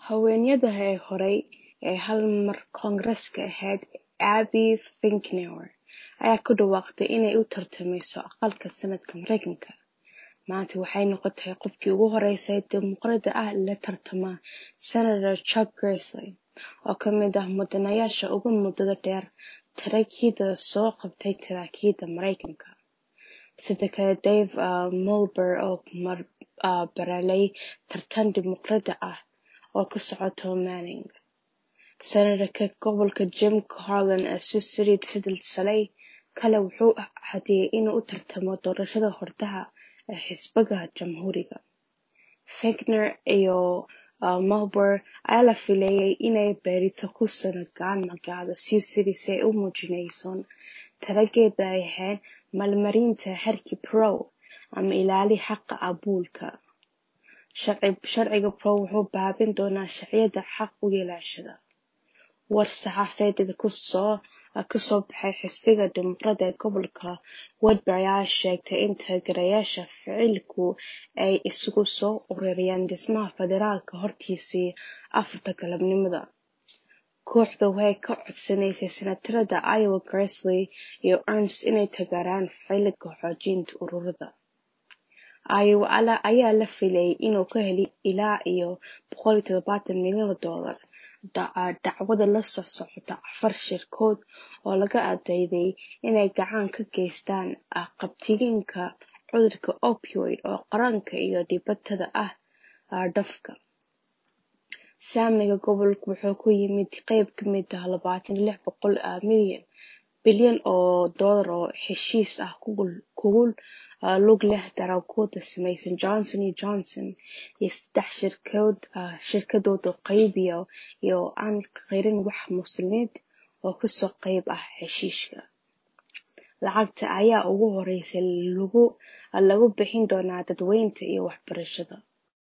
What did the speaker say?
Haweeneyda hore ee hal mar Koongareeska ahayd Abby Finkenauer ayaa ku dhawaaqday inay u tartamayso aqalka Senadka Mareykanka. Maanta waxay noqotay qofkii ugu horeysay ee Dimuqraadi ah ee la tartama Senator Chuck Grassley, oo ka mid ah mudanayaasha ugu muddada dheer taariikhda soo qabtay taariikhda Mareykanka. Sidoo kale, Dave Mueller oo mar barelay tartan Dimuqraadi ah oo ka socota Manning. Senator-ka gobolka Jim Carroll ee Sioux City sidoo kale wuxuu caddeeyay inuu u tartamayo doorashada hordhaca ee xisbiga Jamhuuriga. Finkner iyo Mueller ayaa la filayay inay berrito ku soo noqdaan magaalada Sioux City si ay u muujiyaan taageerada ay u hayaan maalmarinta xeerkii Roe ama ilaalinta xaqa abaabulka. Sharciga Roe wuxuu baabi'in doonaa sharciyada xaq u yeelashada. War-saxaafadeed ka soo baxay xisbiga Dimuqraadiga ee gobolka Woodbury ayaa sheegay in taageerayaasha ficilku ay isugu soo ururayaan dhismaha federaalka hortiisa afarta galabnimo. Kooxdu waxay ka codsanaysay Senatarada Iowa Grassley iyo Ernst inay taageeraan ficilka xoojinta ururada. Iowa ayaa la filayay inuu ka helo ilaa iyo boqol iyo todobatan milyan oo dollar dacwada la socota afar shirkadood oo lagu eedeeyay inay gacan ka geysteen qabatinka cudurka opioid ee qaranka iyo dhibaatada ah-dhafka. Saamiga gobolku wuxuu ku yimid qayb ka mid ah labatan iyo lix bilyan oo dollar oo heshiis ah ku lug leh daroogada saameysay Johnson and Johnson iyo saddex shirkadood oo qaybiya iyo aan qirin wax mas'uuliyad ah oo ka soo qayb ah heshiiska. Lacagta ayaa ugu horreyn lagu bixin doonaa daaweynta iyo waxbarashada.